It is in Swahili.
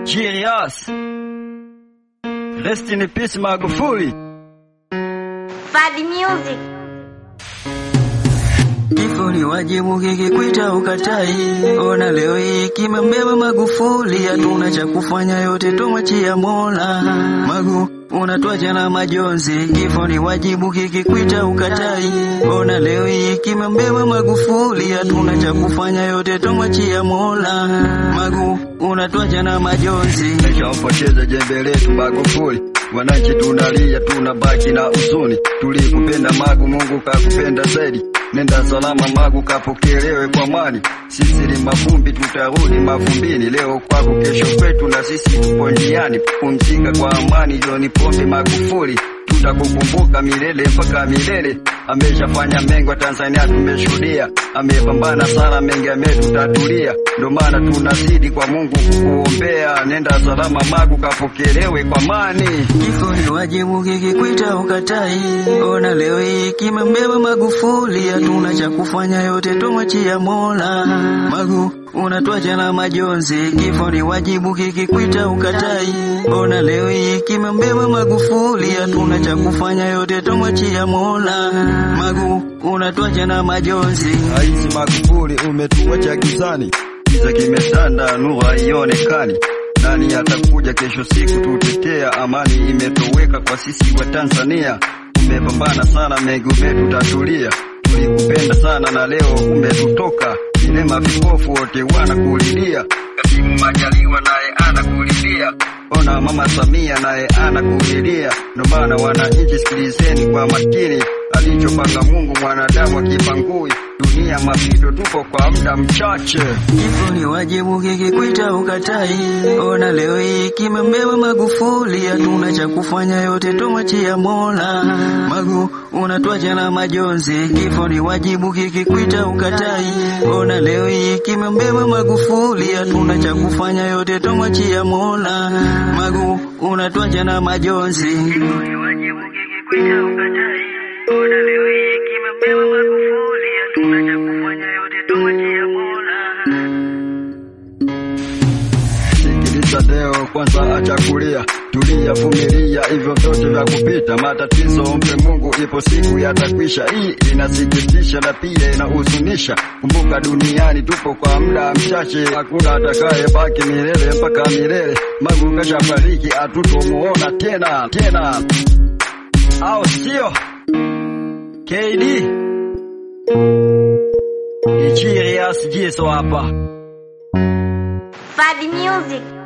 Jirias. Rest in peace Magufuli. Fadi Music. Kifo ni wajibu kikikwita ukatai. Ona leo hii kimembeba Magufuli, hatuna cha kufanya, yote tumwachia Mola. Magu unatwacha na majonzi, kifo ni wajibu kikikwita ukatai. Ona leo hii kimembeba Magufuli, hatuna cha kufanya, yote tumwachia Mola. Magu unatwacha na majonzi. Tumeshampoteza jembe letu Magufuli. Wananchi tunalia, tunabaki na huzuni. Tulikupenda Magu, Mungu kakupenda zaidi. Nenda salama Magu, kapokelewe kwa amani. Sisi ni mavumbi, tutarudi mavumbini. Leo kwako, kesho kwetu, na sisi tupo njiani. Pumzika kwa amani, John Pombe Magufuli, tutakukumbuka milele mpaka milele. Ameshafanya mengi wa Tanzania tumeshuhudia, amepambana sana, mengi ametutatulia. Ndo maana tunazidi kwa Mungu kukuombea. Nenda salama Magu, kapokelewe kwa amani. Kifo ni wajibu kikikwita ukatai. Ona leo hii kimembeba Magufuli, hatuna cha kufanya, yote tumwachia Mola. Magu unatwacha na majonzi, kifo ni wajibu kikikwita ukatai. Ona leo hii kimembeba Magufuli, hatuna cha kufanya, yote tumwachia Mola. Magu unatwacha na majonzi. Rais Magufuli umetuacha gizani, giza kimetanda, nuru haionekani. Nani atakuja kesho siku tutetea? Amani imetoweka kwa sisi wa Tanzania. Umepambana sana, mengi umetutatulia. Tulikupenda sana na leo umetutoka. Vilema vipofu wote wanakulilia. Kasimu Majaliwa naye anakulilia. Ona Mama Samia naye anakulilia. Ndo maana wananchi, sikilizeni kwa makini alichopanga Mungu mwanadamu akipangui dunia mapito, tupo kwa muda mchache. Kifo ni wajibu kikikwita ukatai. Ona leo hii kimembeba Magufuli, hatuna cha kufanya, yote tumwachia Mola. Magu unatwacha na majonzi, kifo ni wajibu kikikwita ukatai. Ona leo hii kimembeba Magufuli, hatuna cha kufanya, yote tumwachia Mola. Magu unatwacha na majonzi. Kifo ni wajibu kikikwita ukatai. Ona leo hii kimembeba Magufuli, hatuna cha kufanya, yote tumwachia Mola. Sikiliza leo kwanza, acha kulia, tulia, vumilia, hivyo vyote vya kupita. Matatizo mpe Mungu, ipo siku yatakwisha. Hii inasikitisha na pia inahuzunisha. Kumbuka duniani tupo kwa muda mchache, hakuna atakaye baki milele mpaka milele. Magu kashafariki, hatutomuona tena tena, au sio? KD Ichirias Jiso hapa. Fadi Music.